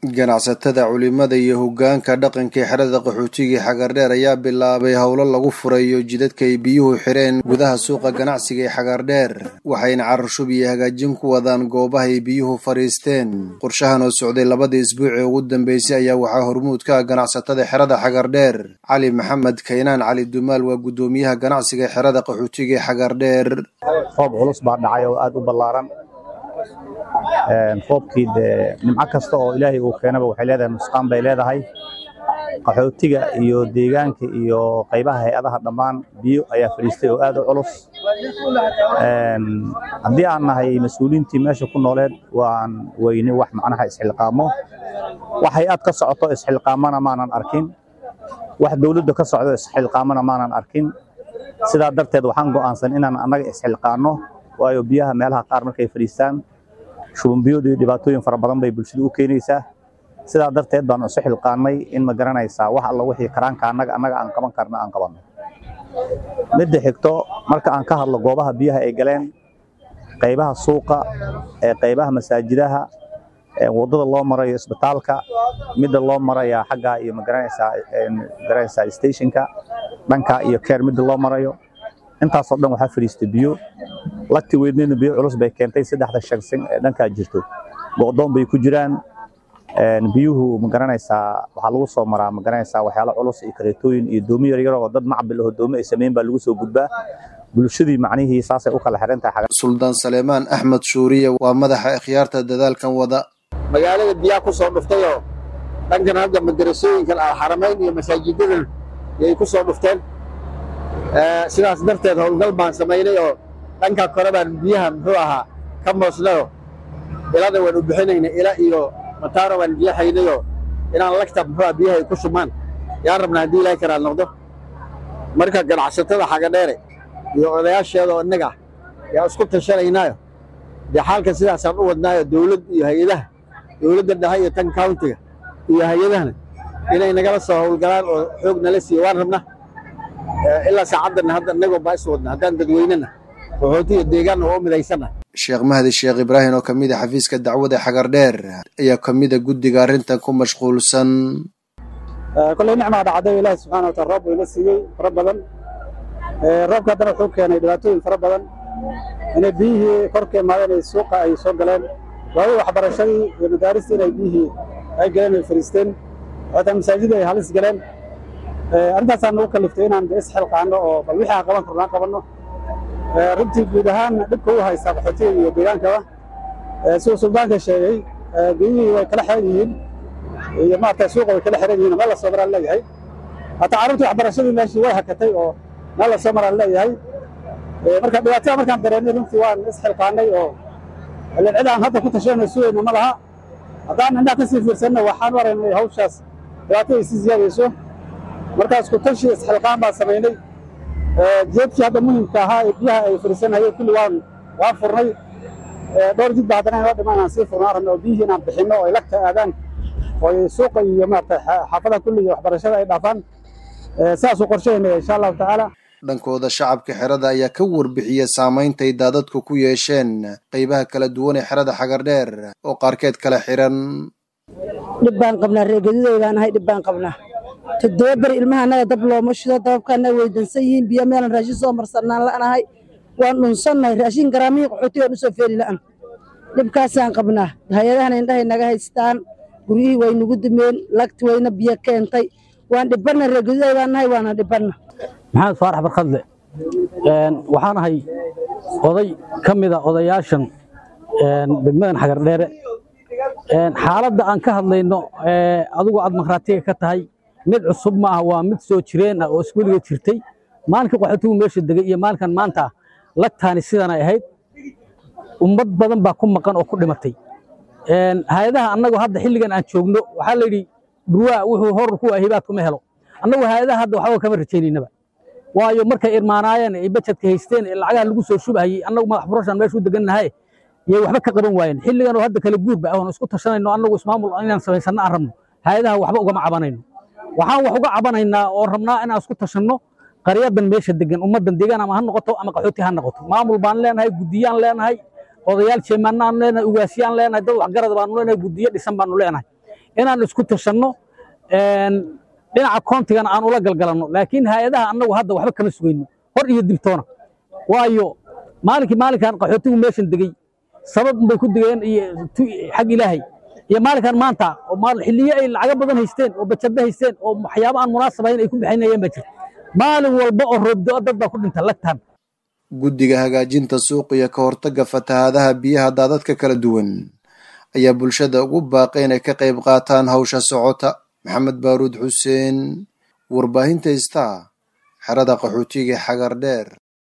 ganacsatada culimada iyo hogaanka dhaqanka ee xerada qaxootiga xagardheer ayaa bilaabay howlo lagu furayo jidadka ay biyuhu xireen gudaha suuqa ganacsiga ee xagardheer waxayna cararshub iyo hagaajin ku wadaan goobaha ay biyuhu fadhiisteen qorshahan oo socday labadii isbuuc ee ugu dambeysay ayaa waxaa hormuud ka ah ganacsatada xerada xagardheer cali maxamed kaynaan cali dumaal waa guddoomiyaha ganacsiga xerada qaxootiga ee xagardheer roob culus baa dhacay oo aada u ballaaran roobkii dee nimco kasta oo ilaahay uu keenaba waxay leedahay nusqaan bay leedahay qaxootiga iyo deegaanka iyo qaybaha hay-adaha dhammaan biyo ayaa fadhiistay oo aad u culus haddii aan nahay mas-uuliyiintii meesha ku nooleed waan weyne wax macnaha isxilqaamo wax hay-ad ka socoto isxilqaamana maanan arkin wax dowladda ka socdo isxilqaamana maanan arkin sidaa darteed waxaan go'aansan inaan annaga isxilqaanno waayo biyaha meelaha qaar markay fadhiistaan shubanbiyoodu iyo dhibaatooyin fara badan bay bulshada u keenaysaa sidaa darteed baan isu xilqaannay in ma garanaysaa wax alla wixii karaanka annaga annaga aan qaban karna aan qabanno midda xigto marka aan ka hadlo goobaha biyaha ay galeen qaybaha suuqa ee qaybaha masaajidaha waddada loo marayo isbitaalka midda loo maraya xagga iyo magaranaysaa magaranaysaa stationka dhanka iyo keer midda loo marayo intaasoo dhan waxaa fadhiistay biyo lagti weydnayna biyo culus bay keentay saddexda shagsin ee dhankaa jirto go'doon bay ku jiraan biyuhu magaranaysaa waxaa lagu soo maraa magaranaysaa waxyaalo culus iyo kareetooyin iyo doomo yaryar oo dad macbil aho doomo ay sameyn baa lagu soo gudbaa bulshadii macnihii saasay u kala xiran tahay suldaan saleemaan axmed shuuriye waa madaxa ikhyaarta dadaalkan wada magaalada biyaha ku soo dhuftayoo dhankan hadda madarasooyinkan alxaramayn iyo masaajidadan yay ku soo dhufteen sidaas darteed howlgal baan samaynay oo dhanka kore baan biyaha muxuu ahaa ka moosnayo ilada waan u bixinayna ila iyo mataaro baan biyahaynayoo inaan lagta muxuu ah biyaha ay ku shubmaan yaan rabnaa haddii ilaahay karaad noqdo marka ganacsatada xagadheere iyo odayaasheeda oo innaga yaa isku tashanaynaayo dee xaalka sidaasaan u wadnaayo dowlad iyo hay-adaha dowladda dhexe iyo tan countiga iyo hay-adahana inay nagala soo howlgalaan oo xoog nala siiya waan rabnaa ilaa saacaddan hadda innagoo baa is wadna haddaan dadweynena qaxootiga deegaanna oo u midaysanna sheekh mahdi sheekh ibraahim oo ka mid a xafiiska dacwada xagardheer ayaa ka mid a guddiga arrintan ku mashquulsan kolley nicmaa dhacday ilaahi subxana wataala roob wayna siiyey fara badan roobka haddana wuxuu keenay dhibaatooyin fara badan inay biyihii korka imaadeen ay suuqa ay soo galeen waayo waxbarashadii iyo madaaristii inay biyihii ay galeen ay fariisteen xataa masaajidii ay halis galeen arrintaasaan nagu kaliftay inaan isxilqaano oo bal wixii aan qaban karno aan qabanno runtii guud ahaan dhibka u haysaa qaxootiga iyo deegaankaba siduu suldaanka sheegay biyihii way kala xiran yihiin iyo maarata suuqa way kala xiran yihiin meel la soo maraan leeyahay hataa carruurtii waxbarashadii meeshii way hakatay oo meel la soo maraan leeyahay marka dhibaatada markaan dareennay runtii waan isxilqaanay oo ilan cid aan hadda ku tashanayno sugayna ma laha haddaan indhaha ka sii fiirsanna waxaan u aragnay hawshaas dhibaato ay sii ziyaadayso markaas ku tashi isxilqaan baan samaynay jeedkii hadda muhimka ahaa ee biyaha ay fariisanayeen kulli waan waan furnay dhowr jid ba haddana inoo dhiman aan sii furnaan rabno oo biyihii inaan bixinno oo ay lagta aadaan oo ay suuqa iyo maarata xaafadaha kulli iyo waxbarashada ay dhaafaan sidaasuu qorsheynaya insha allahu tacaala dhankooda shacabka xerada ayaa ka warbixiya saameyntay daadadku ku yeesheen qaybaha kala duwan ee xerada xagardheer oo qaarkeed kala xiran dhib baan qabnaa reegaduday baan ahay dhib baan qabnaa toddoba beri ilmaha annaga dab looma shido dababka annaga weydansan yihiin biyo meelan raashin soo marsannaan la'nahay waan dhunsannahay raashin garaamihii qaxooti waan u soo feeli la'an dhibkaasaan qabnaa hay-adahana indhahay naga haystaan guryihii way nagu dumeen lagti wayna biyo keentay waan dhibanna reegaduday baan nahay waana dhibanna maxamed faarax barkadle waxaan ahay oday ka mida odayaashan degmadan xagardheere xaaladda aan ka hadlayno adigu aad makhraatiga ka tahay mid cusub ma ah waa mid soo jireen ah oo isweliga jirtay maalinka qaxootigu meesha degay iyo maalinkan maanta ah lagtaani sidanay ahayd ummad badan baa ku maqan oo ku dhimatay hay-adaha annagu hadda xilligan aan joogno waxaa la yidhi dhurwaa wuxuu horur ku hibaad kuma helo annagu hay-adaha hadda waxba kama rajaynaynaba waayo markay irmaanaayeen ay bajadka haysteen ee lacagaha lagu soo shubahayey annagu madax furashaan meesha u degannahay yay waxba ka qaban waayeen xilligan oo hadda kala guurba ahoon isku tashanayno annagu ismaamul inaan samaysanno aan rabno hay-adaha waxba ugama cabanayno waxaan wax uga cabanaynaa oo rabnaa inaan isku tashanno qaryadan meesha degan ummaddan deegaan ama ha noqoto ama qaxooti ha noqoto maamul baan leenahay guddiyaan leenahay odayaal jeemaanaan leenahay ugaasiyaan leenahay dad waxgarad baanu leenahay guddiyo dhisan baanu leenahay inaan isku tashanno dhinaca koontigana aan ula galgalanno laakiin hay-adaha annagu hadda waxba kama sugayno hor iyo dibtoona waayo maalinkii maalinkan qaxootigu meeshan degey sabab bay ku degeen iyo xag ilaahay iyo maalinkan maanta oo xilliyo ay lacago badan haysteen oo bajado haysteen oo waxyaabo aan munaasabayn ay ku bixinayeen baa jirta maalin walba oo roobdo dad baa ku dhinta lagtaan guddiga hagaajinta suuq iyo ka hortagga fatahaadaha biyaha daadadka kala duwan ayaa bulshada ugu baaqay inay ka qayb qaataan hawsha socota maxamed baaruud xuseen warbaahinta istaa xerada qaxootiga xagar dheer